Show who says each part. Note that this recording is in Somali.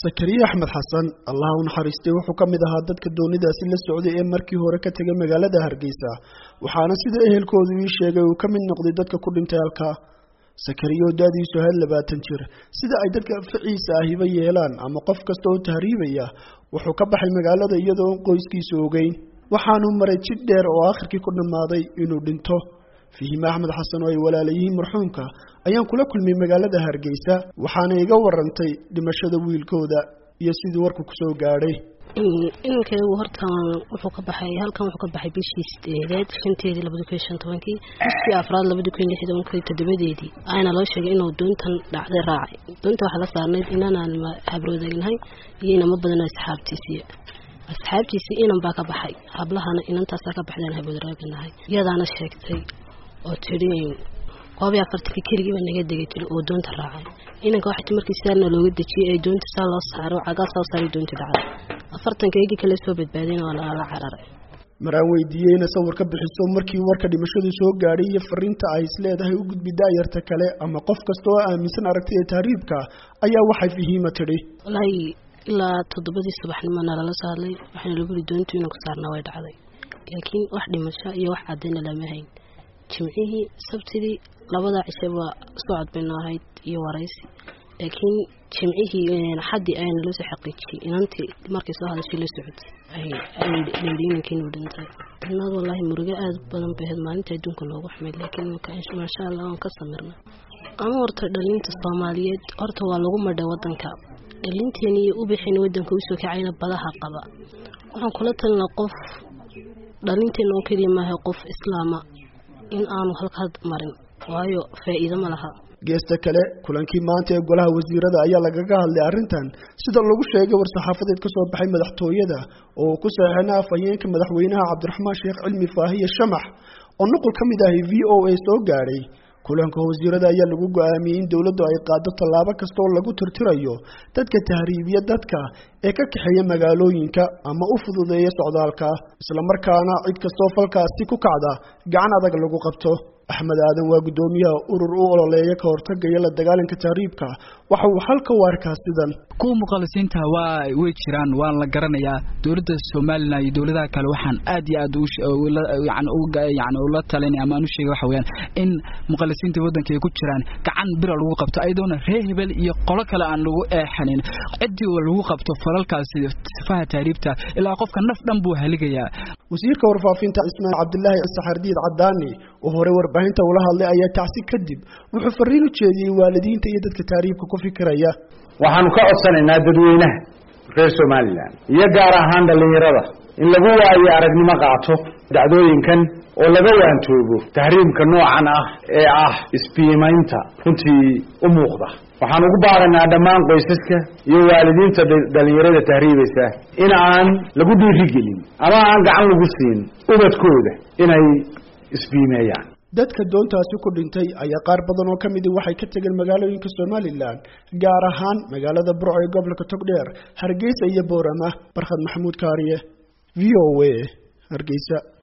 Speaker 1: sakariye axmed xasan allaha u naxariistay wuxuu ka mid ahaa dadka doonidaasi la socday ee markii hore ka tegay magaalada hargeysa waxaana sida ehelkoodu ii sheegay uu ka mid noqday dadka ku dhintay halkaa sakariye oo daadiisu ahayd labaatan jir sida ay dadka ficiisa ahiba yeelaan ama qof kasta oo tahriibaya wuxuu ka baxay magaalada iyadoo qoyskiisu ogeyn waxaanuu maray jid dheer oo aakhirkii ku dhammaaday inuu dhinto fihime axmed xasan oo ay walaalayihiin marxuumka ayaan kula kulmay magaalada hargeysa waxaana iga warantay dhimashada wiilkooda iyo sidii warku kusoo gaadhay
Speaker 2: inankaygu horta wuxuu ka baxay halkan wuxuu ka baxay bishii sideedeed shanteedii labadi kun iyo shan tobankii bishii afraad labadi kun iyo lix tobankii toddobadeedii ayaana loo sheegay inuu doontan dhacday raacay doonta waxaa la saarnayd inanaan habroodaagnahay iyo inamo badanoo asxaabtiisiiya asxaabtiisii inan baa ka baxay hablahana inantaasaa ka baxdaan habroodaagnahay iyadaana sheegtay oo tidhi koob iyo afartankii keligii baa naga degay tiri oo doonta raacay inanka waxati markii sidaana looga dejiyey ee doonta saa loo saaro cagaa saa saaray doonta dhacday afartanka eegii kale soo badbaadayna waa lagala cararay
Speaker 1: maraan weydiiyey ina sawir ka bixiso markii warka dhimashadu soo gaadhay iyo fariinta ay isleedahay u gudbi daayarta kale ama qof kasta oo aaminsan aragtida tahriibka ayaa waxay fahiima tidhi
Speaker 2: walaahi ilaa toddobadii subaxnimo nalala soo hadlay waxaana lagu yiri doontu inanku saarnaa way dhacday laakiin wax dhimasho iyo wax cadayna lama hayn jimcihii sabtidii labadaa cishaba socod baynu ahayd iyo waraysi laakiin jimcihii xaddii ayana loo soo xaqiijiyey inantii markay soo hadashay la socotay layidhi inankiinuu dhintay inaad wallaahi murugo aada badan bay ahayd maalinta adduunka loogu xumayd laakiin maasha allah waan ka samirna ama horta dhalinta soomaaliyeed horta waa lagu madhay wadanka dhalinteeni iyo ubixeeni wadanka usoo kacayna badaha qaba waxaan kula talina qof dhalinteena oo keliya maaha qof islaama in aanu halkaad marin waayo faa'iido ma laha
Speaker 1: geesta kale kulankii maanta ee golaha wasiirada ayaa lagaga hadlay arrintan sida lagu sheegay war-saxaafadeed ka soo baxay madaxtooyada oo uu ku saxeexna afhayeenka madaxweynaha cabdiraxmaan sheekh cilmi faahiye shamax oo nuqul ka mid ahi v o a soo gaadhay kulanka wasiirada ayaa lagu go-aamiyey in dowladdu ay qaado tallaabo kasta oo lagu tirtirayo dadka tahriibiya dadka ee ka kaxeeya magaalooyinka ama u fududeeya socdaalka islamarkaana cid kastoo falkaasi ku kacda gacan adag lagu qabto axmed aadan waa guddoomiyaha urur u ololeeya ka hortagaya la dagaalanka tahriibka waxa uu halka u arkaa sidan
Speaker 3: kuwa muqalisiinta waa way jiraan waan la garanayaa dowladda somalilan iyo dowladaha kale waxaan aad iyo aad yani ula talinay ama aan u sheegay waxa weyaan in muqalisiinta waddanka ay ku jiraan gacan bira lagu qabto ayadoona reer hebel iyo qolo kale aan lagu eexanin ciddii lagu qabto falalkaasi sifaha tahriibta ilaa qofka naf dhan buu haligayaa
Speaker 1: wasiirka warfaafinta ismaail cabdilaahi saxardiid cadaani oo hore warbaahinta ula hadlay ayaa tacsi kadib wuxuu fariin u jeediyey waalidiinta iyo dadka tahriibka ku fikiraya
Speaker 4: waxaanu ka codsanaynaa dadweynaha reer somalilan iyo gaar ahaan dhallinyarada in lagu waayo aragnimo qaato dacdooyinkan oo laga waantoobo tahriimka noocan ah ee ah isbiimaynta runtii u muuqda waxaan ugu baaqaynaa dhammaan qoysaska iyo waalidiinta dhallinyarada tahriibaysa in aan lagu dhiirigelin ama aan gacan lagu siin ubadkooda inay isbiimeeyaan
Speaker 1: dadka doontaasi ku dhintay ayaa qaar badan oo ka midi waxay ka tegeen magaalooyinka somalilan gaar ahaan magaalada burco ee gobolka togdheer hargeysa iyo boorama barkhad maxamuud kaariye v o a hargeysa